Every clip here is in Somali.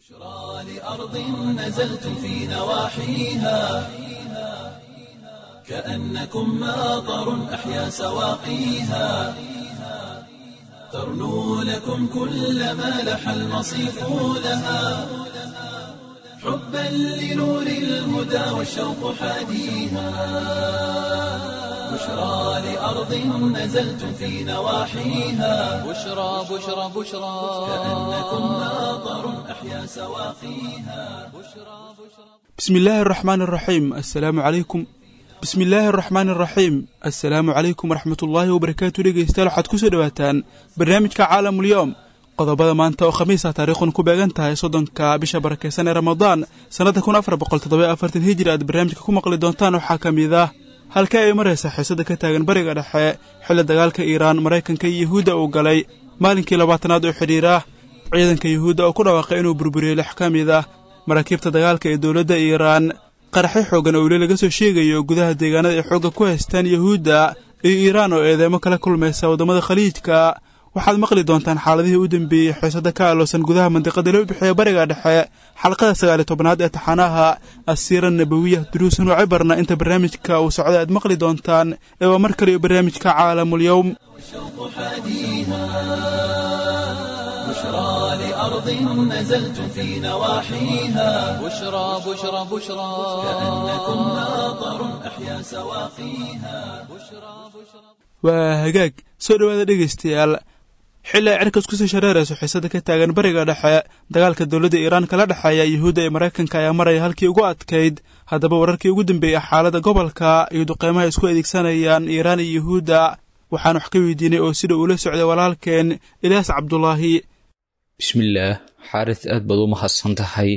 بشرى لأرض نزلتم في نواحيها كأنكم ماطر أحيا سواقيها ترنو لكم كل ما لح المصيف لها حبا لنور الهدى والشوق حاديها بشرى لأرض نزلتم في نواحيها بشرى بشرى بشرى كأنكم ماطر أحيا سواقيها بسم الله الرحمن الرحيم السلام عليكم bismi illaahi araxmaan araxiim assalaamu calaykum waraxmatullaahi wabarakaatu dhegeystayaal waxaad kusoo dhowaataan barnaamijka caalamulyoom qodobada maanta oo khamiisa taariikhun ku beegan tahay soddonka bisha barakeysan ee ramadaan sannadda kun afar boqol toddoba afartan hijir aad barnaamijka ku maqli doontaan waxaa ka mid ah halkee ay maraysa xiisada ka taagan bariga dhexe xilli dagaalka iiraan maraykanka iyo yuhuudda uu galay maalinkii labaatanaad oo xidhiira ciidanka yuhuudda oo ku dhawaaqay inuu burburiyey lix ka mid ah maraakiibta dagaalka ee dowladda iiraan qaraxyo xoogan oo weli laga soo sheegayo gudaha deegaanada ay xoogga ku haystaan yuhuudda iyo iiraan oo eedeemo kala kulmaysa waddamada khaliijka waxaad maqli doontaan xaaladihii u dambeeyey xiisada ka aloosan gudaha mandiqada loo bixiya bariga dhexe xalqada sagaaliy tobnaad ee taxanaha asiira nabawiya duruusan oo cibarna inta barnaamijka uu socday aad maqli doontaan ee waa mar kaliyo barnaamijka caalamulyowm والشوق حاديها بشرى لأرض نزلتم في نواحيها بشرى بشرى بشرى كأنكم ماطر أحيا سواقيها waa hagaag soo dhowaada dhegaystayaal xilli ay cirkas kusii shareerayso xiisada ka taagan bariga dhexe dagaalka dowladda iiraan kala dhexeeya yuhuudda ee maraykanka ayaa maraya halkii ugu adkayd haddaba wararkii ugu dambeeyey xaaladda gobolka iyo duqeymaha isku adeegsanayaan iiraan iyo yuhuudda waxaan wax ka weydiinay oo sida uula socday walaalkeen ilyaas cabdulaahi bismillaah xaaris aad baad u mahadsan tahay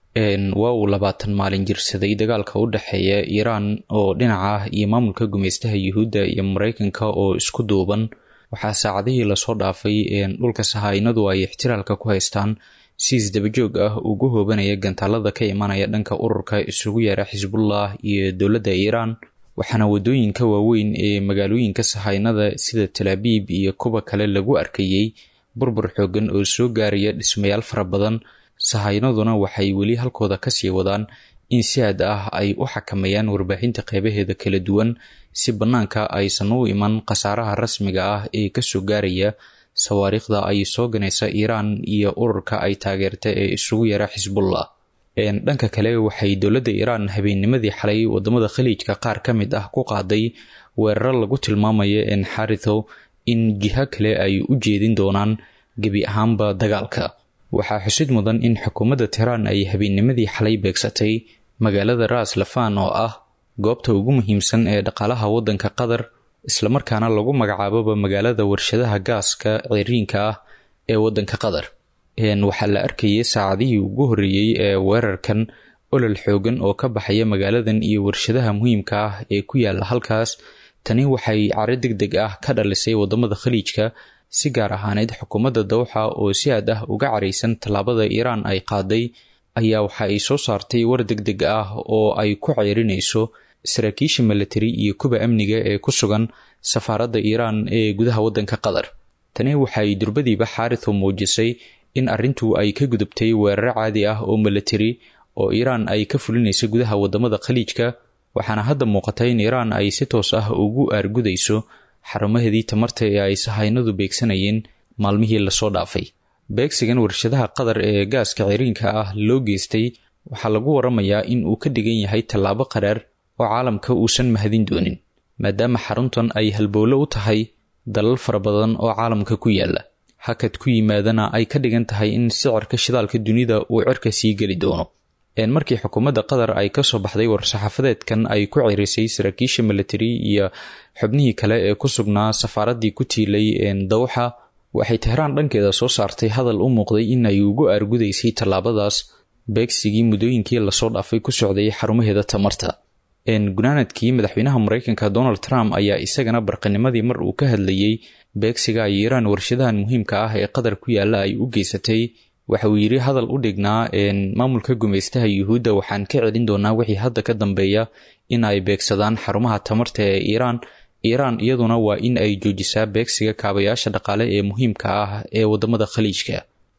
waa uu labaatan maalin jirsaday dagaalka u dhexeeya iiraan oo dhinaca ah iyo maamulka gumeystaha yuhuudda iyo maraykanka oo isku duuban waxaa saacadihii lasoo dhaafay dhulka sahaynadu ay ixtiraalka ku haystaan si isdabajoog ah ugu hoobanaya gantaalada ka imanaya dhanka ururka isugu yeera xisbullah iyo dowladda iiraan waxaana wadooyinka waaweyn ee magaalooyinka sahaynada sida talaabiib iyo kuwa kale lagu arkayey burbur xoogan oo soo gaaraya dhismayaal fara badan sahaynaduna waxay weli halkooda kasii wadaan in si aad ah ay u xakameeyaan warbaahinta qeybaheeda kala duwan si bannaanka aysan u iman khasaaraha rasmiga ah ee kasoo gaaraya sawaariikhda ay soo ganaysa iiraan iyo ururka ay taageerta ee isugu yara xisbullah dhanka kale waxay dowladda iiraan habeennimadii xalay wadamada khaliijka qaar ka mid ah ku qaaday weeraro lagu tilmaamayo enxaritho in jiho kale ay u jeedin doonaan gebi ahaanba dagaalka waxaa xusid mudan in xukuumadda tehraan ay habeennimadii xalay beegsatay magaalada ras lafan oo ah goobta ugu muhiimsan ee dhaqaalaha waddanka qatar islamarkaana lagu magacaaboba magaalada warshadaha gaaska ciriinka ah ee waddanka qatar waxaa la arkayay saacadihii ugu horreeyey ee weerarkan olol xoogan oo ka baxaya magaaladan iyo warshadaha muhiimka ah ee ku yaala halkaas tani waxay caro deg deg ah ka dhalisay wadamada khaliijka si gaar ahaaneyd xukuumadda dawxa oo si aad ah uga caraysan tallaabada iiraan ay qaaday ayaa waxa ay soo saartay war deg deg ah oo ay ku ceyrinayso saraakiisha milatari iyo kuwa amniga ee ku sugan safaaradda iiraan ee gudaha waddanka qatar tani waxay durbadiiba xaaritu muujisay in arrintu ay ka gudubtay weeraro caadi ah oo milatari oo iiraan ay ka fulinaysa gudaha wadamada khaliijka waxaana hadda muuqata in iiraan ay si toos ah ugu aargudayso xarumaheedii tamarta ee ay sahaynadu beegsanayeen maalmihii lasoo dhaafay beegsigan warshadaha qatar ee gaaska ciriinka ah loo geystay waxaa lagu waramayaa in uu ka dhigan yahay tallaabo qaraar oo caalamka uusan mahadin doonin maadaama xaruntan ay halbowlo u tahay dalal fara badan oo caalamka ku yaala hakad ku yimaadana ay ka dhigan tahay in sicirka shidaalka dunida uu cirka sii geli doono markii xukuumadda qatar ay kasoo baxday war-saxaafadeedkan ay ku cirisay saraakiisha milatari iyo xubnihii kale ee ku sugnaa safaaraddii ku tiilay dawxa waxay tehraan dhankeeda soo saartay hadal u muuqday in ay ugu aargudaysay tallaabadaas beegsigii muddooyinkii lasoo dhaafay ku socday xarumaheeda tamarta gunaanadkii madaxweynaha mareykanka donald trump ayaa isagana barqanimadii mar uu ka hadlayey beegsiga ay iiraan warshadahan muhiimka ah ee qatar ku yaala ay u geysatay waxa uu yidhi hadal u dhignaa maamulka gumeystaha yuhuudda waxaan ka celin doonaa wixii hadda ka dambeeya in ay beegsadaan xarumaha tamarta ee iiraan iiraan iyaduna waa in ay joojisaa beegsiga kaabayaasha dhaqaale ee muhiimka ah ee wadamada khaliijka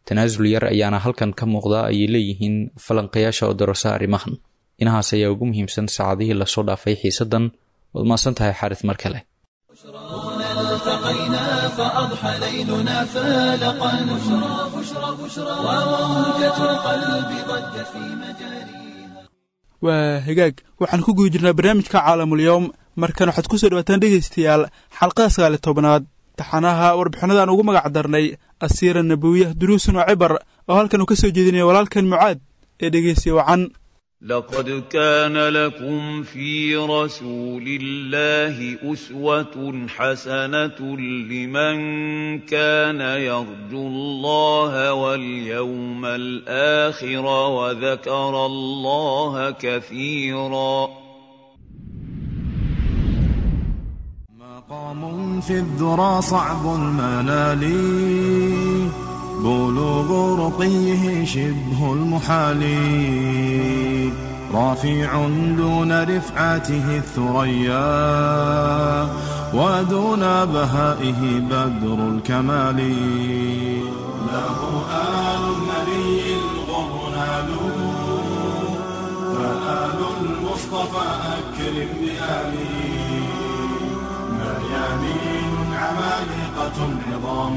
tanaasul yar ayaana halkan ka muuqda ayay leeyihiin falanqayaasha oo darasa arrimahan inahaas ayaa ugu muhiimsan saacadihii lasoo dhaafay xiisadan waad maasan tahay xaaris mar kale التقينا فأضحى ليلنا فالقا بشرى بشرى بشرى وموجة القلب ضجت في مجاريها waa hagaag waxaan ku guda jirnaa barnaamijka caalamulyoom markan waxaad ku soo dhawaataan dhegaystayaal xalqada sagaali tobnaad taxanaha warbixinadaan ugu magac darnay asiira nabowiya duruusun oo cibar oo halkan uu ka soo jeedinaya walaalkan mucaad ee dhegaystiya wacan لقد كان لكم في رسول الله أسوة حسنة لمن كان يرجو الله واليوم الآخر وذكر الله كثيرا مقام في الذرى صعب المنال بلوغ رقيه شبه المحال رافع دون رفعته الثريا ودون بهائه بدر الكمال له آل النبي الغر نالوا فآل المصطفى أكرم بآله مريامين عمالقة عظام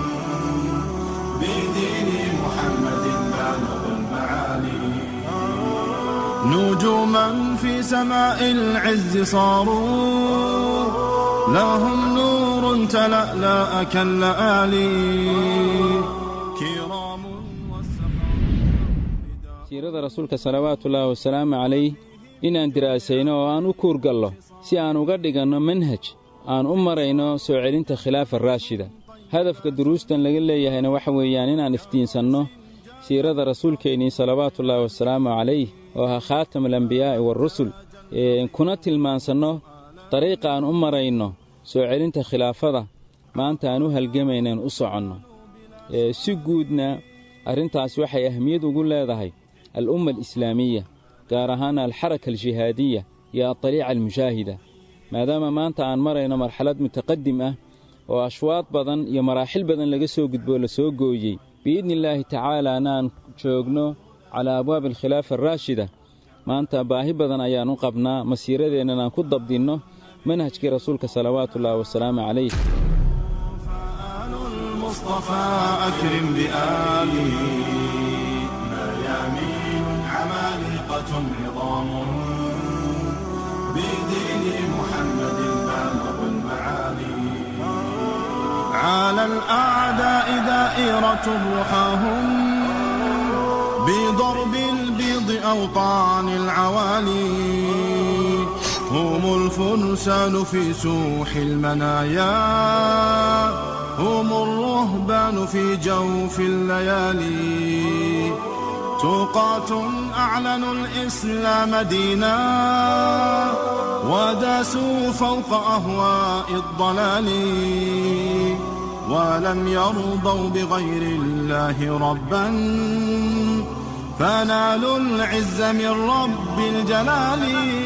بدين محمد بالغ المعالي نجوما في سماء العز صاروا لهم نور تلألأ كاللآلي كرام siirada rasuulka salawaatullaahi wasalaamu calayh inaan diraasayno oo aan u kuurgallo si aan uga dhiganno manhaj aan u marayno soo celinta khilaafa raashida hadafka duruustan laga leeyahayna waxa weeyaan inaan iftiinsanno siirada rasuulkeennii salawaatullaahi wasalaamu calayh oo ahaa khaatam alambiyaa'i waarusul kuna tilmaansanno dariiqa aan u marayno soo celinta khilaafada maanta aan u halgamaynaen u soconno si guudna arrintaas waxay ahmiyad ugu leedahay al'umma alislaamiya gaar ahaana alxaraka aljihaadiya iyo adaliica almushaahida maadaama maanta aan marayno marxalad mutaqadim ah oo ashwaad badan iyo maraaxil badan laga soo gudboo la soo gooyey biidni illaahi tacaalaana aan joogno calaa abwaabi alkhilaafa araashida maanta baahi badan ayaan u qabnaa masiiradeennan aan ku dabdinno manhajkii rasuulka salawaatullaahi wasalaamu calayh فآل المصطفى أكرم بآله مريامين عمالقة عظام بدين محمد بالغ المعالي على الأعداء دائرة رحاهم بضرب البيض أوطان العوالي هم الفرسان في سوح المنايا هم الرهبان في جوف الليالي توقات أعلنوا الإسلام دينا وداسوا فوق أهواء الضلال ولم يرضوا بغير الله ربا فنالوا العز من رب الجلال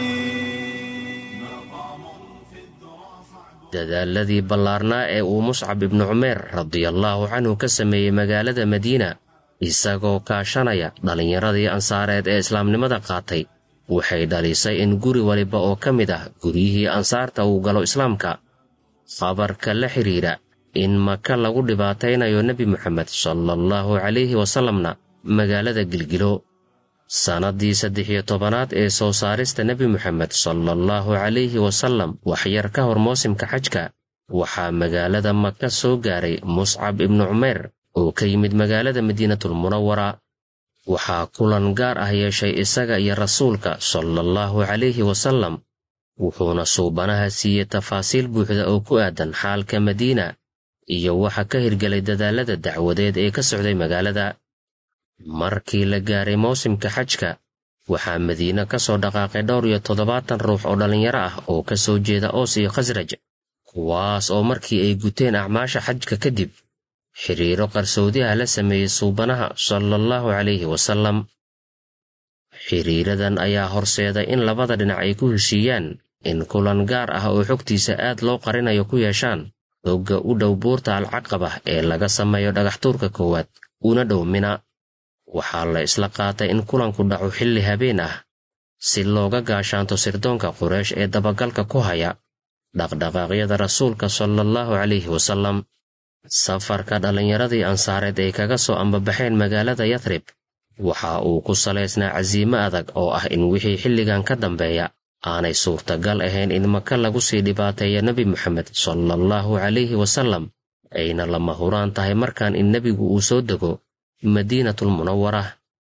dadaaladii ballaarnaa ee uu muscab ibnu cumeer radiallaahu canhu ka sameeyey magaalada madiina isagoo kaashanaya dhallinyaradii ansaareed ee islaamnimada qaatay waxay dhalisay in guri waliba oo ka mid ah guryihii ansaarta uu galo islaamka khabarka la xidhiidha in maka lagu dhibaataynayo nebi moxamed salaallahu calayhi wasallamna magaalada gilgilo sannaddii saddex iyo tobanaad ee soo saarista nebi moxamed salaallahu calayhi wasallam waxyar ka hor moosimka xajka waxaa magaalada maka soo gaaray muscab ibnu cumeer oo ka yimid magaalada madiinatulmunawara waxaa kulan gaar ah yeeshay isaga iyo rasuulka salaallahu calayhi wasallam wuxuuna suubanaha siiyey tafaasiil buuxda oo ku aadan xaalka madiina iyo waxa ka hirgelay dadaallada dacwadeed ee ka socday magaalada markii la gaaray mawsimka xajka waxaa madiine ka soo dhaqaaqay dhowr iyo toddobaatan ruux oo dhallinyaro ah oo ka soo jeeda oos iyo khasraj kuwaas oo markii ay guteen acmaasha xajka kadib xidhiiro qarsoodiha la sameeyey suubanaha salaallahu calayhi wasallam xidhiiradan ayaa horseeday in labada dhinac ay ku heshiiyaan in kulan gaar ah oo xogtiisa aad loo qarinayo ku yeeshaan hogga u dhow buurta alcaqaba ee laga sameeyo dhagaxtuurka koowaad una dhow mina waxaa la isla qaatay in kulanku dhaco xilli habeen ah si looga gaashaanto sirdoonka quraysh ee dabagalka ku haya dhaqdhaqaaqyada rasuulka sala allahu calayhi wasallam safarka dhallinyaradii ansaareed ay kaga soo ambabaxeen magaalada yathrib waxa uu ku salaysnaa casiimo adag oo ah in wixii xilligan ka dambeeya aanay suurtagal ahayn in maka lagu sii dhibaateeya nebi moxamed sala allahu calayhi wasallam ayna lama huraan tahay markaan in nebigu uu soo dego madiinatul munawara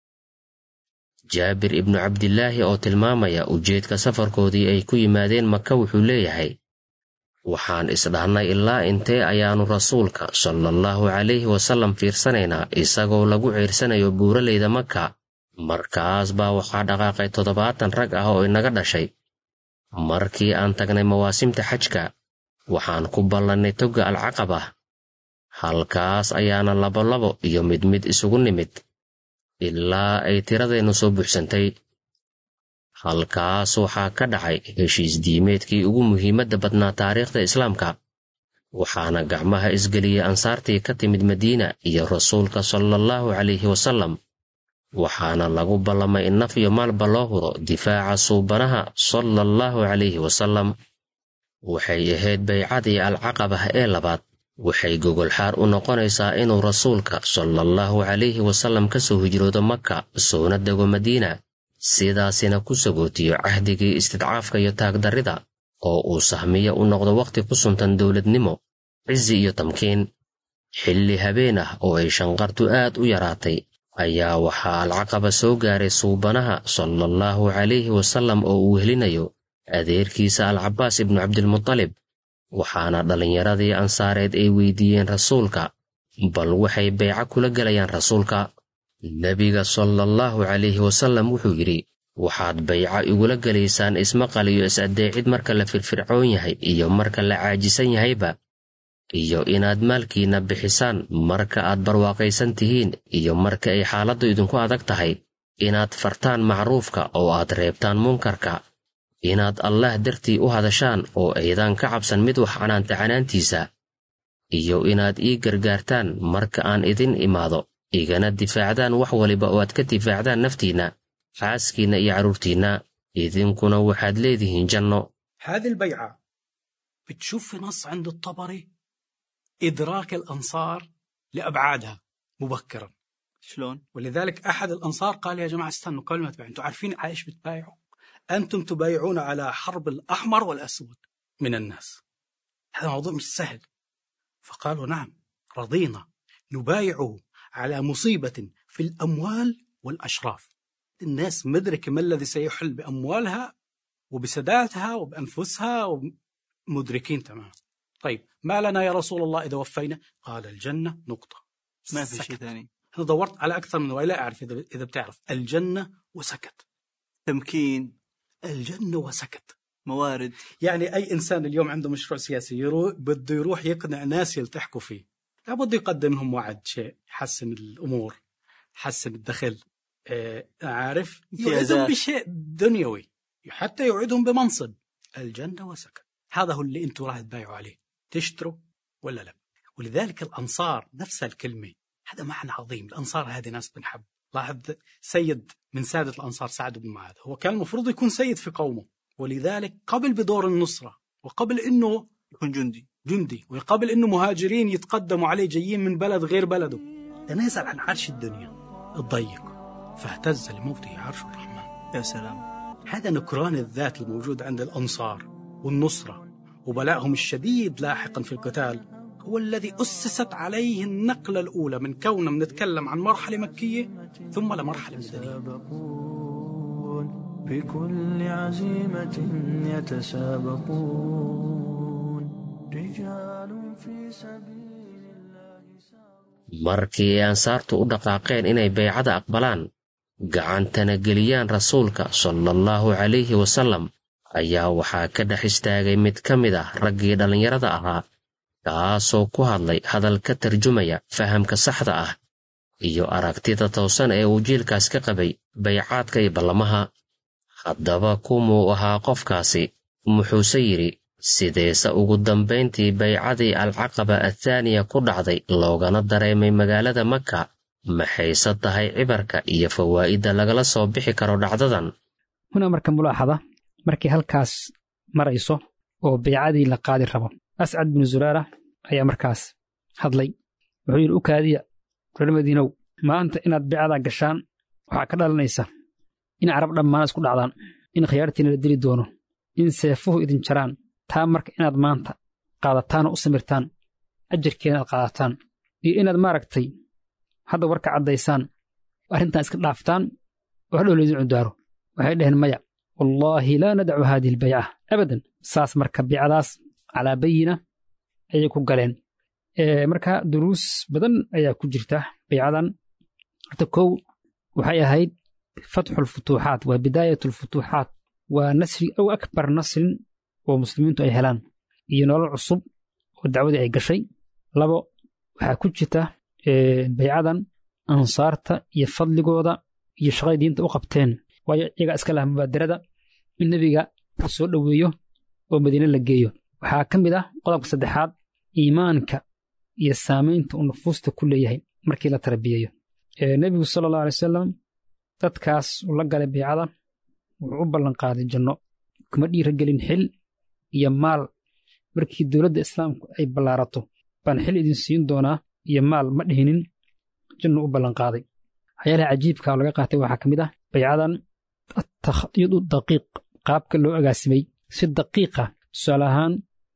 jaabir ibnu cabdilaahi oo tilmaamaya ujeedka safarkoodii ay ku yimaadeen maka wuxuu leeyahay waxaan isdhahnay ilaa intee ayaannu rasuulka sala allahu calayhi wasallam fiirsanaynaa isagoo lagu ciirsanayo buuraleyda maka markaas baa waxaa dhaqaaqay toddobaatan rag ah oo inaga dhashay markii aan tagnay mawaasimta xajka waxaan ku ballannay togga alcaqaba halkaas ayaana labolabo iyo mid mid isugu nimid ilaa ay tiradeennu soo buuxsantay halkaas waxaa ka dhacay heshiis diimeedkii ugu muhiimadda badnaa taariikhda islaamka waxaana gacmaha isgeliyey ansaartii ka timid madiina iyo rasuulka sala allahu calayhi wasallam waxaana lagu ballamay in naf iyo maalba loo huro difaaca suubanaha sala allahu calayhi wasallam waxay ahayd baycadii alcaqabah ee labaad waxay gogolxaar u noqonaysaa inuu rasuulka sala allahu calayhi wasallam ka soo hijroodo maka soona dego madiina sidaasina ku sagootiyo cahdigii istidcaafka iyo taagdarrida oo uu sahmiyo u noqdo wakhti ku suntan dowladnimo cizi iyo tamkiin xilli habeen ah oo ay shanqartu aad u yaraatay ayaa waxaa alcaqaba soo gaaray suubanaha sala allahu calayhi wasallam oo uu helinayo adeerkiisa alcabaas ibnu cabdilmutalib waxaana dhallinyaradii ansaareed ay weydiiyeen rasuulka bal waxay beyco kula gelayaan rasuulka nebiga sala allahu calayhi wasallam wuxuu yidhi waxaad bayco igula gelaysaan ismaqal iyo is-addeecid marka la firfircoon yahay iyo marka la caajisan yahayba iyo inaad maalkiinna bixisaan marka aad barwaaqaysan tihiin iyo marka ay xaaladdu idinku adag tahay inaad fartaan macruufka oo aad reebtaan munkarka inaad allaah dartii u hadashaan oo aydan ka cabsan mid wax canaanta canaantiisa iyo inaad ii gargaartaan marka aan idin imaado igana difaacdaan wax waliba oo aad ka difaacdaan naftiinna xaaskiinna iyo carruurtiinna idinkuna waxaad leedihiin janno هذه البيعة بتشوف في نص عند الطبري إدراك الأنصار لأبعادها مبكرا شلون؟ ولذلك أحد الأنصار قال يا جماعة استنوا قبل ما تبايعوا أنتم عارفين على إيش بتبايعوا أنتم تبايعون على حرب الأحمر والأسود من الناس هذا موضوع مش سهل فقالوا نعم رضينا نبايعه على مصيبة في الأموال والأشراف الناس مدركة ما الذي سيحل بأموالها وبسداتها وبأنفسها مدركين تماما طيب ما لنا يا رسول الله إذا وفينا قال الجنة نقطة ما في شيء سكت. ثاني أنا دورت على أكثر من ولا أعرف إذا إذا بتعرف الجنة وسكت تمكين الجنة وسكت موارد يعني أي إنسان اليوم عنده مشروع سياسي يروح بده يروح يقنع ناس يلتحقوا فيه لابد يقدم لهم وعد شيء يحسن الأمور يحسن الدخل آه عارف امتيازات. يوعدهم بشيء دنيوي حتى يوعدهم بمنصب الجنة وسكت هذا هو اللي أنتم راح تبايعوا عليه تشتروا ولا لا ولذلك الأنصار نفس الكلمة هذا معنى عظيم الأنصار هذه ناس بنحب لاحظ سيد من سادة الأنصار سعد بن معاذ هو كان المفروض يكون سيد في قومه ولذلك قبل بدور النصرة وقبل أنه يكون جندي جندي وقبل أنه مهاجرين يتقدموا عليه جايين من بلد غير بلده تنازل عن عرش الدنيا الضيق فاهتز لموته عرش الرحمن يا سلام هذا نكران الذات الموجود عند الأنصار والنصرة وبلائهم الشديد لاحقا في القتال هو الذي أسست عليه النقلة الأولى من كوننا بنتكلم عن مرحلة مكية ثم لمرحلة مدنية يتسابقون بكل عزيمة يتسابقون رجال في سبيل الله markii ay ansaartu u dhaqaaqeen inay baycada aqbalaan gacantana geliyaan rasuulka sala allahu calayhi wasallam ayaa waxaa ka dhex istaagay mid ka mid ah raggii dhallinyarada ahaa kaasoo ku hadlay hadal ka tarjumaya fahamka saxda ah iyo aragtida toosan ee uu jiilkaas ka qabay baycaadka iyo ballamaha haddaba kumuu ahaa qofkaasi muxuuse yidhi sideese ugu dambayntii baycadii alcaqaba athaaniya ku dhacday loogana dareemay magaalada maka maxayse tahay cibarka iyo fawaa'idda lagala soo bixi karo dhacdadan hunaa marka mulaaxada markay halkaas marayso oo baycadii la qaadi rabo ascad binu zuraara ayaa markaas hadlay wuxuu yidhi u kaadiya reer madiinow maanta inaad baycadaa gashaan waxaa ka dhalanaysa in carab dhammaan isku dhacdaan in khiyaartiina la dili doono in seefuhu idin jaraan taa marka inaad maanta qaadataan oo u samirtaan ajarkeena aad qaadataan iyo inaad maaragtay hadda warka caddaysaan arrintan iska dhaaftaan oo hadhow laydin cudaaro waxay dhaheen maya wallaahi laa nadacu haadihi albayca abadan saas marka baycadaas calaa bayina ayay ku galeen marka duruus badan ayaa ku jirta baycadan horta kow waxay ahayd fatxu alfutuuxaat waa bidaayat alfutuuxaat waa nasri ow akbar nasrin oo muslimiintu ay helaan iyo nolol cusub oo dacwadii ay gashay labo waxaa ku jirta baycadan ansaarta iyo fadligooda iyo shaqaday diinta u qabteen waayo iyagaa iska laha mubaadarada in nebiga uu soo dhoweeyo oo madiine la geeyo waxaa ka mid ah qodobka saddexaad iimaanka iyo saamaynta uu nufuusta ku leeyahay markii la tarbiyeeyo nebigu sala allahu alay wasalam dadkaas uu la galay baycada wuxuu u ballanqaaday janno kuma dhiiragelin xil iyo maal markii dowladda islaamku ay ballaarato baan xil idin siin doonaa iyo maal ma dhihinin jannu u ballanqaaday waxyaalaha cajiibka oo laga qaatay waxaa ka mid ah baycadan atakdiidu daqiiq qaabka loo agaasimay si daqiiqa tusaale ahaan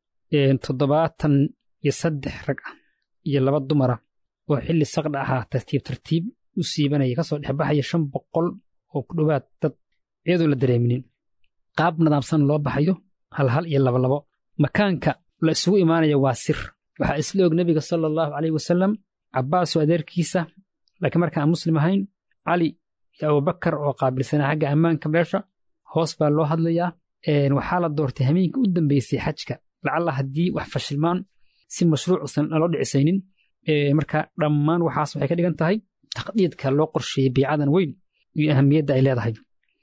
toddobaatan iyo saddex rag ah iyo laba dumara oo xilli saqdha ahaa tartiib tartiib u siibanaya kasoo dhexbaxaya shan boqol oo ku dhowaad dad iyadoo la dareeminin qaab nadaamsan loo baxayo halhal iyo labalabo makaanka la isugu imaanaya waa sir waxaa isla og nebiga sala allahu caleyh wasalam cabbaasoo adeerkiisa laakiin markaan muslim ahayn cali iyo abubakar oo qaabilsanaa xagga ammaanka meesha hoos baa loo hadlayaa waxaa la doortay hameenka u dambeysay xajka lacalla haddii wax fashilmaan si mashruucusan aan loo dhicisaynin marka dhammaan waxaas waxay ka dhigan tahay taqdiidka loo qorsheeyey baycadan weyn iyo ahamiyadda ay leedahay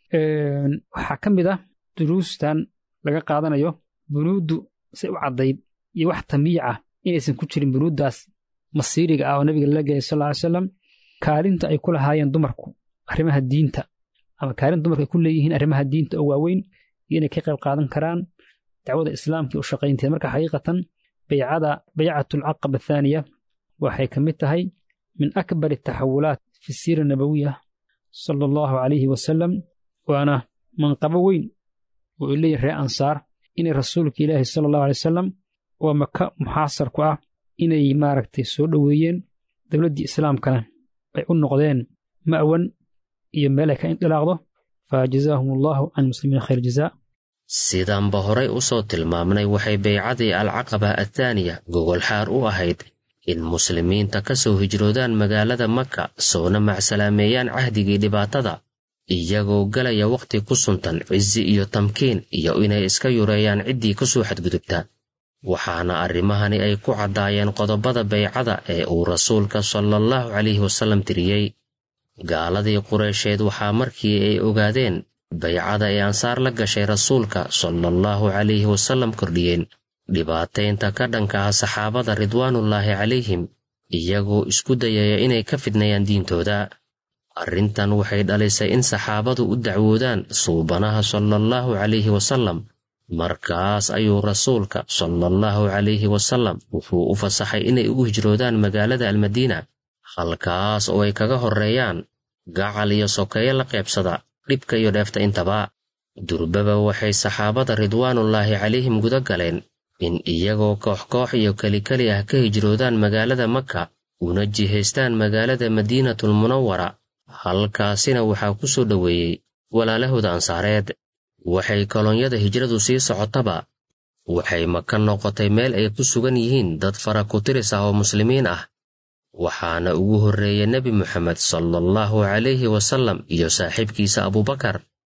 waxaa ka mid ah duruustan laga qaadanayo bunuuddu say u caddayd iyo wax tamiic ah inaysan ku jirin bunuuddaas masiiriga ah oo nabiga lala gelay sal ly salam kaalinta ay ku lahaayeen dumarku arrimaha diinta ama kaalin dumarku ay ku leeyihiin arrimaha diinta oo waaweyn iyo inay ka qayb qaadan karaan dacwada islaamka u shaqaynteeda marka xaqiiqatan baycada baycatu alcaqaba athaaniya waxay ka mid tahay min akbar ataxawulaat fi siira nabawiya sala allahu calayhi wasalam waana manqabo weyn oo ay leeyihin reer ansaar inay rasuulka ilaahi sala allahu alay wasalam oo maka muxaasar ku ah inay maaragtay soo dhoweeyeen dowladdii islaamkana ay u noqdeen ma'wan iyo meel ay ka indilaaqdo fa jazaahum allahu can muslimiina khayr jazaa sidaanba horay u soo tilmaamnay waxay baycadii alcaqaba athaaniya gogolxaar u ahayd in muslimiinta ka soo hijroodaan magaalada maka soona macsalaameeyaan cahdigii dhibaatada iyagoo galaya wakhti ku suntan cizi iyo tamkiin iyo inay iska yureeyaan ciddii ku soo xadgudubta waxaana arrimahani ay ku caddaayeen qodobada baycada ee uu rasuulka salaallahu calayhi wasallam tiriyey gaaladii qureysheed waxaa markii ay ogaadeen baycada ee ansaar la gashay rasuulka salaallahu calayhi wasallam kordhiyeen dhibaataynta ka dhanka ah saxaabada ridwaanullaahi calayhim iyagoo isku dayaya inay ka fidnayaan diintooda arrintan waxay dhalisay in saxaabadu u dacwoodaan suubanaha salaallahu calayhi wasallam markaas ayuu rasuulka salaallahu calayhi wasallam wuxuu u fasaxay inay ugu hijroodaan magaalada almadiina halkaas oo ay kaga horreeyaan gacal iyo sokeeye la qaybsada dhibka iyo dheefta intaba durbaba waxay saxaabada ridwaanullaahi calayhim guda galeen in iyagoo koox koox iyo kelikeli ah ka hijroodaan magaalada maka una jihaystaan magaalada madiinatul munawara halkaasina waxaa ku soo dhoweeyey walaalahooda ansaareed waxay kolonyada hijradu sii socotaba waxay maka noqotay meel ay ku sugan yihiin dad fara ku tiris ah oo muslimiin ah waxaana ugu horreeyey nebi moxamed salaallahu calayhi wasallam iyo saaxiibkiisa abubakar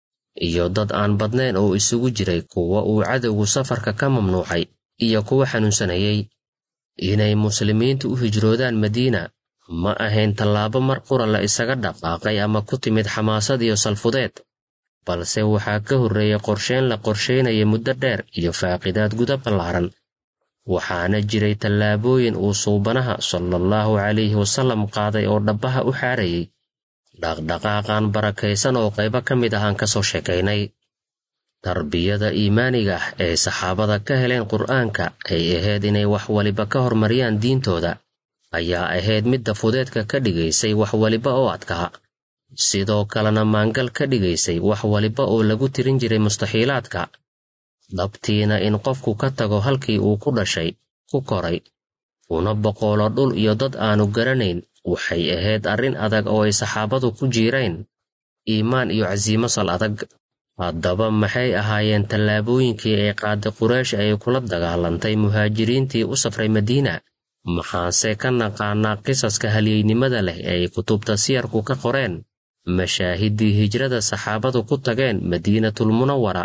iyo dad aan badnayn oo isugu jiray kuwa uu cadowgu safarka ka mamnuucay iyo kuwa xanuunsanayey inay muslimiintu u hijroodaan madiina ma ahayn tallaabo mar qura la isaga dhaqaaqay ama ku timid xamaasad iyo salfudeed balse waxaa ka horreeyey qorsheyn la qorsheynaya muddo dheer iyo faaqidaad guda ballaaran waxaana jiray tallaabooyin uu suubanaha salaallahu calayhi wasallam qaaday oo dhabbaha u xaarayay dhaqdhaqaaqan barakaysan oo qaybo ka mid ahaan ka soo sheekaynay tarbiyada iimaaniga ah ee saxaabada ka heleen qur'aanka ay ahayd inay wax waliba ka hormariyaan diintooda ayaa ahayd midda fudeedka ka dhigaysay wax waliba oo adkaa sidoo kalena maangal ka dhigaysay wax waliba oo lagu tirin jiray mustaxiilaadka dhabtiina in qofku ka tago halkii uu ku dhashay ku koray una boqoolo dhul iyo dad aanu garanayn waxay ahayd arrin adag oo ay saxaabadu ku jiireen iimaan iyo casiimo sal adag haddaba maxay ahaayeen tallaabooyinkii ay qaaday quraysh ay kula dagaalantay muhaajiriintii u safray madiina maxaanse ka naqaanaa qisaska halyeynimada leh ee ay kutubta siyarku ka qoreen mashaahiddii hijrada saxaabadu ku tageen madiinatulmunawara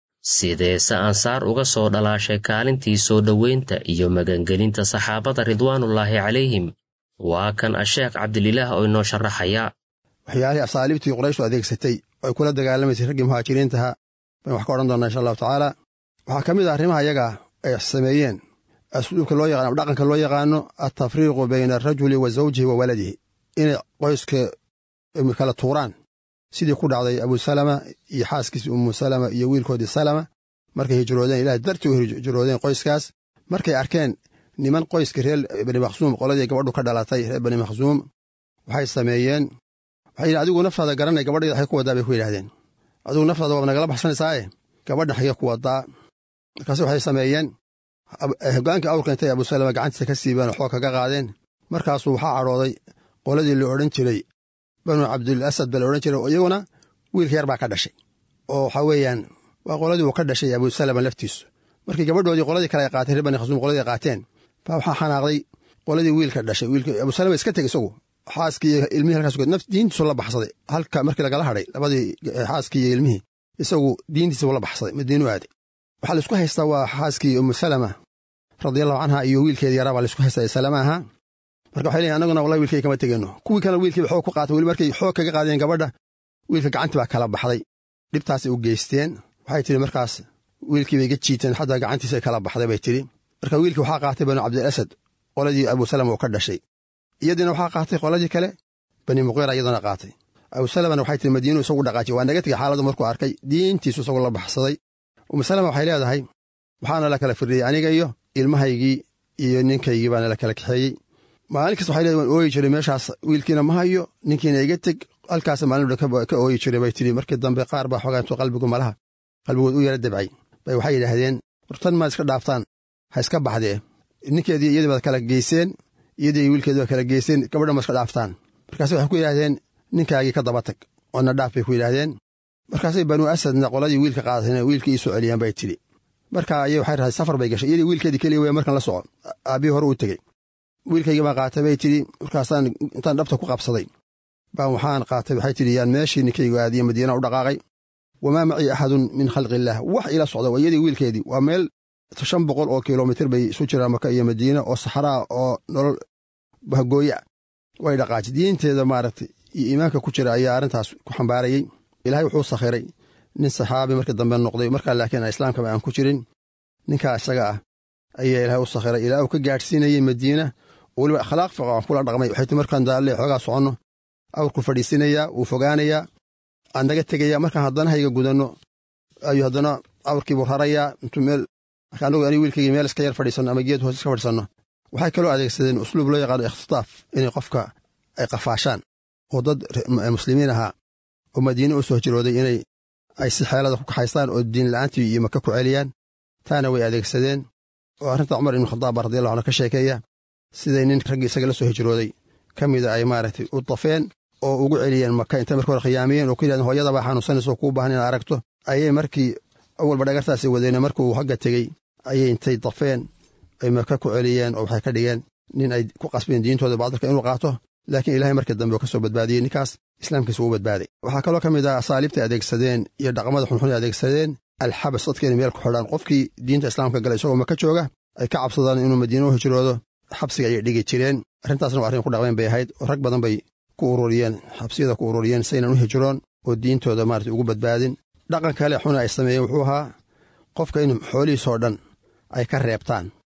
sideese ansaar uga soo dhalaashay kaalintii soo dhoweynta iyo magangelinta saxaabada ridwaanullaahi calayhim waa kan asheekh cabdililaah oo inoo sharaxaya waxyaalihii asaaliibtii qurayshtu adeegsatay oo ay kula dagaalamaysay raggii muhaajiriintaha baynu wax ka odhan doonnaa insha allahu tacaala waxaa ka mid ah arrimaha iyaga ay sameeyeen asluubka loo yaqano ama dhaqanka loo yaqaano altafriiqu bayna arajuli wa zawjihi wa waladihi inay qoyska kala tuuraan sidii ku dhacday abusalama iyo xaaskiisii ummu salama iyo wiilkoodii salama markay hijroodeen ilahay dartii u hijroodeen qoyskaas markay arkeen niman qoyska reer bani makhsuum qoladii gabadhu ka dhalatay reer bani makhsuum waxay sameeyeen waxay yidhi adigu naftaada garanay gabadhayda waxay ku waddaa bay ku yidhahdeen adigu naftaada waaba nagala baxsanaysaaye gabadha xagee ku waddaa markaase waxay sameeyeen hogaankii awrka intay abusalama gacantiisa ka siibeen oo xoog kaga qaadeen markaasuu waxaa cadhooday qoladii la odhan jiray banu cabdul asad ba la odhan jiray oo iyaguna wiilka yar baa ka dhashay oo waxaa weeyaan waa qoladii uu ka dhashay abusalama laftiisu markii gabadhoodii qoladii kale ay qaateen reer bani khasuum qoladii ay qaateen baa waxaa xanaaqday qoladii wiilka dhashay wiilka abusalama iska tegey isagu xaaskii iyo ilmihii halkaas naf diintiisu la baxsaday halka markii lagala hadhay labadii xaaskii iyo ilmihii isagu diintiisa la baxsaday madiinu aaday waxaa laisku haystaa waa xaaskii umu salama radiallahu canha iyo wiilkeedii yaraa baa laisku haystaa salama ahaa marka waxay leeyihin annaguna wallahi wiilkay kama tegeenno kuwii kale wiilkiiba xoog ku qaatay weli markay xoog kaga qaadeen gabadha wiilka gacantii baa kala baxday dhibtaasay u geysteen waxay tidhi markaas wiilkii bay ga jiiteen xataa gacantiisa kala baxday bay tidhi marka wiilkii waxaa qaatay banu cabdilasad qoladii abusalama uu ka dhashay iyadiina waxaa qaatay qoladii kale bani muqiira iyaduna qaatay abusalamana waxay tihi madiinu isagu dhaqaajiy waa naga tegey xaaladdu markuu arkay diintiisu isagu la baxsaday umusalama waxay leedahay waxaana la kala firdhiyey aniga iyo ilmahaygii iyo ninkaygii baana la kala kaxeeyey maalin kasta waxay leedahay waan ooyi jiray meeshaas wiilkiina ma hayo ninkiina iga teg halkaas maalin ka ooyi jiray bay tidhi markii dambe qaar baa xoogaa intuu qalbigu malaha qalbigood u yara dabcay bay waxay yidhaahdeen wartan maad iska dhaaftaan ha iska baxdee ninkeedii iyadii baad kala geyseen iyadii wiilkeedii baad kala geyseen gabadha ma iska dhaaftaan markaase waxay ku yidhahdeen ninkaagii ka daba tag oona dhaaf bay ku yidhaahdeen markaasay banuu asadna qoladii wiilka qaadatayna wiilkii ii soo celiyaan bay tidhi marka ayay waxay rahay safar bay gashay iyadii wiilkeedii keliya weya markan la soco aabbihii hore uu tegey wiilkaygii baan qaatay bay tidhi markaasaan intaan dhabta ku qabsaday baan waxaan qaatay waxay tidhi yaan meeshii ninkaygu aadiye madiina u dhaqaaqay wamaa macii axadun min khalqi illaah wax ila socda waa iyadii wiilkeedii waa meel shan boqol oo kilomitir bay isu jiraan maka iyo madiina oo saxraa oo nolol bahgooya way dhaqaaji diinteeda maaragtay iyo iimaanka ku jira ayaa arrintaas ku xambaarayey ilaahay wuxuu sakhiray nin saxaabi markii dambe noqday markaa laakiin islaamkaba aan ku jirin ninkaa isaga ah ayaa ilaahay u sakhiray ilaa uu ka gaadhsiinayey madiina weliba akhlaaq fiican kula dhaqmay waxay ti markaan daalle xoogaa soconno awrku fadhiisinayaa wuu fogaanayaa aan naga tegayaa markaan haddana hayga gudanno ayuu haddana awrkiibuu rarayaa intuu meel anagu ani wiilkaygii meel iska yar fadhiisanno ama geed hoos iska fadhiisanno waxay kaloo adeegsadeen usluub loo yaqaano ikhtitaaf inay qofka ay qafaashaan oo dad muslimiin ahaa oo madiine u soo hijrooday inay ay si xeelada ku kaxaystaan oo diin la'aantii iyo maka ku celiyaan taana way adeegsadeen oo arrinta cumar ibnu khadaab baa radiallahu anhu ka sheekeeya siday nin raggii isaga la soo hijrooday ka mida ay maaragtay u dafeen oo ugu celiyeen maka intay marka hore khiyaamiyeen oo ku yidhahdeen hooyadabaa xanuunsanaysa oo kuu baahan inaad aragto ayay markii awalba dhagartaasi wadeen markuu hagga tegey ayay intay dafeen ay maka ku celiyeen oo waxay ka dhigeen nin ay ku qasbeen diintooda baadilka inuu qaato laakiin ilahay markii dambe ka soo badbaadiyey ninkaas islaamkiisa uu badbaaday waxaa kaloo ka mid ah asaaliibtay adeegsadeen iyo dhaqmada xunxun ay adeegsadeen alxabas dadka inay meel ku xidhaan qofkii diinta islaamka galay isagoo maka jooga ay ka cabsadaan inuu madiina u hijroodo xabsiga ayay dhigi jireen arrintaasna waa arrin ku dhaqmeen bay ahayd oo rag badan bay ku ururiyeen xabsiyada ku ururiyeen saynan u hijroon oo diintooda maarata ugu badbaadin dhaqan kale xuna ay sameeyeen wuxuu ahaa qofka in xoolihiisoo dhan ay ka reebtaan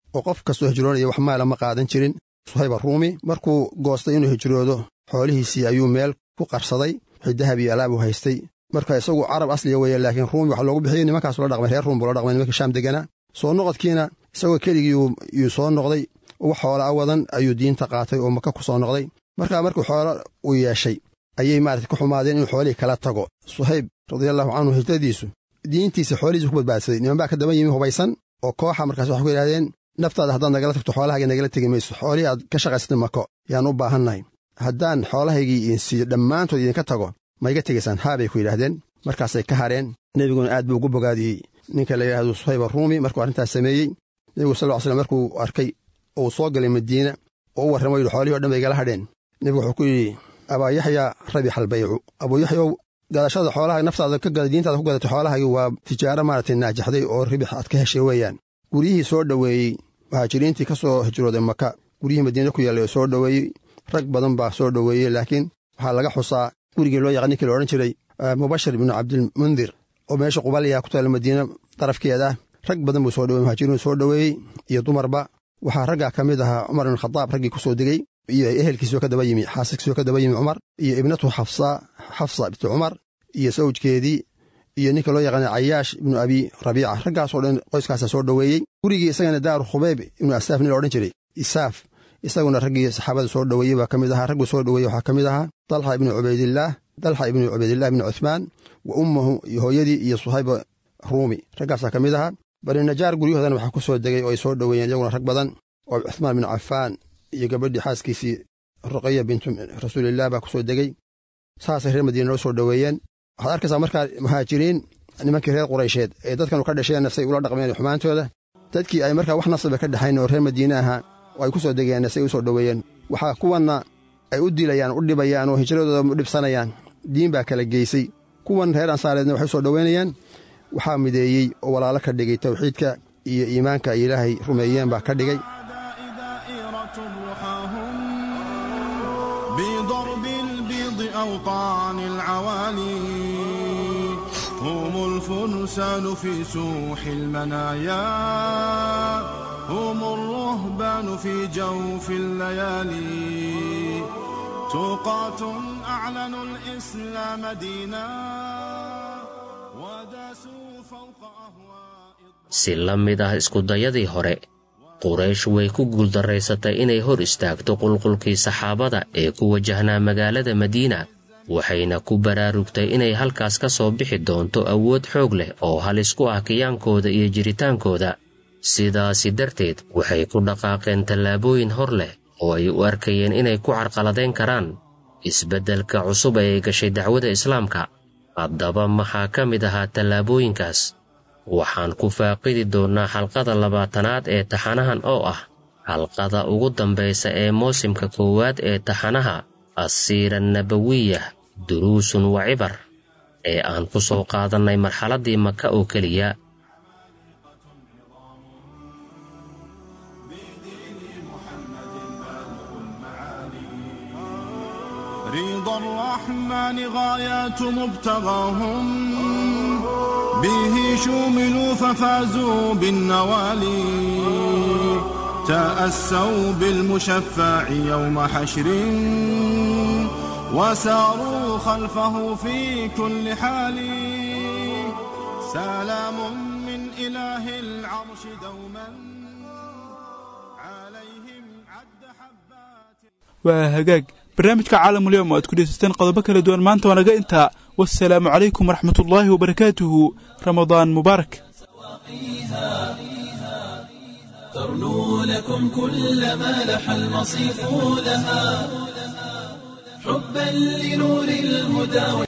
oo qof kastoo hijroonaya wax maala ma qaadan jirin suhayb aruumi markuu goostay inuu hijroodo xoolihiisii ayuu meel ku qarsaday wixii dahab iyo alaab uu haystay marka isagu carab asliga weeye laakiin ruumi waxa loogu bixiyey nimankaasu la dhaqmay reer ruum buu la dhaqmay nimankii shaam deganaa soo noqodkiina isagoo keligii yuu soo noqday wax xoola a wadan ayuu diinta qaatay oo maka ku soo noqday markaa markuu xoolo uu yeeshay ayay maarata ku xumaadeen inuu xoolihii kala tago suhayb radiallahu canhu hijradiisu diintiisa xoolihiisa ku badbaadsaday niman baa ka daba yimi hubaysan oo kooxa markaas waxay ku yidhahdeen naftaada haddaad nagala tagto xoolahaaga nagala tegi mayso xoolihii aad ka shaqaysatay mako yaan u baahannahay haddaan xoolahaygii idin siiyo dhammaantood idinka tago ma iga tegaysaan haa bay ku yidhaahdeen markaasay ka hareen nebiguna aad buu ugu bogaadiyey ninka la yidhahdo suhayb aruumi markuu arrintaas sameeyey nebigu sal ll slam markuu arkay oo uu soo galay madiina oo u warramo yidhi xoolihii o dhan bay igala hadheen nebigu wuxuu ku yidhi abaa yaxyaa rabix albaycu abuu yaxyow gadashada xoolaha naftaada ka gada diintaada ku gadatay xoolahaagii waa tijaaro maaragtay naajaxday oo ribix aad ka heshay weeyaan guryihii soo dhoweeyey muhaajiriintii ka soo hijrooday maka guryihii madiina ku yaallay oo soo dhoweeyey rag badan baa soo dhoweeyey laakiin waxaa laga xusaa gurigii loo yaqaan ninkii la odhan jiray mubashir ibnu cabdilmundir oo meesha qubalya ku taalla madiina darafkeeda rag badan buu soo dhowey muhaajiriin soo dhoweeyey iyo dumarba waxaa raggaa ka mid ahaa cumar ibn khadaab raggii ku soo degey iyo ehelkiisoo ka daba yimi xaasaskiisoo ka daba yimi cumar iyo ibnatu xafsa xafsa bintu cumar iyo sawjkeedii iyo ninka loo yaqaana cayaash ibnu abi rabiica raggaasoo dhan qoyskaasa soo dhoweeyey gurigii isagana daaru khubayb ibnu asaaf nin la odhan jiray isaaf isaguna raggii saxaabada soo dhoweeyey baa ka mid ahaa ragguu soo dhoweeyey waxaa ka mid ahaa dalxa ibnu cubaydillaah dalxa ibnu cubaydillaah ibnu cuthmaan wa ummahu iyo hooyadii iyo suhayba ruumi raggaasaa ka mid ahaa bani najaar guryahoodana waxaa ku soo degay oo ay soo dhoweeyeen iyaguna rag badan oo cuthmaan binu cafaan iyo gabadhii xaaskiisii ruqaya bintu rasuulilah baa ku soo degey saasay reer madiina loo soo dhoweeyeen waxaad arkaysaa markaa muhaajiriin nimankii reer quraysheed ee dadkanu ka dhasheen say ula dhaqmeen xumaantooda dadkii ay markaa wax nasaba ka dhexayn oo reer madiine ahaa oo ay ku soo degeen say u soo dhoweeyeen waxaa kuwanna ay u dilayaan u dhibayaan oo hijradooda u dhibsanayaan diin baa kala geysay kuwan reer ansaareedna waxay u soo dhoweynayaan waxaa mideeyey oo walaalo ka dhigay tawxiidka iyo iimaanka ay ilaahay rumeeyeen baa ka dhigay بضرب البيض أوطان العوالي هم الفرسان في سوح المنايا هم الرهبان في جوف الليالي توقات أعلنوا الإسلام دينا وداسوا فوق أهواء si la mid ah iskudayadii hore quraysh way ku guuldarraysatay inay hor istaagto qulqulkii saxaabada ee ku wajahnaa magaalada madiina waxayna ku baraarugtay inay halkaas ka soo bixi doonto awood xoog leh oo halis ku ah kiyaankooda iyo jiritaankooda sidaasi darteed waxay ku dhaqaaqeen tallaabooyin hor leh oo ay u arkayeen inay ku carqaladayn karaan isbeddelka cusub ee ay gashay dacwada islaamka haddaba maxaa ka mid ahaa tallaabooyinkaas waxaan ku faaqidi doonnaa xalqada labaatanaad ee taxanahan oo ah xalqada ugu dambaysa ee moosimka koowaad ee taxanaha assiira nabawiyah duruusun wa cibar ee aan ku soo qaadannay marxaladdii maka oo keliya رضا الرحمن غايات مبتغاهم به شوملوا ففازوا بالنوالي تأسوا بالمشفع يوم حشر وساروا خلفه في كل حال سلام من إله العرش دوما عليهم عد حبات waa hagaag barnaamijka caalamulyoom oo aad ku dhegeysateen qodobo kala duwan maanta waa naga intaa wasalaamu calaykum waraxmatullaahi wabarakaatuhu ramadaan mubaarak ترنو لكم كل ما لح المصيف لها حبا لنور الهدى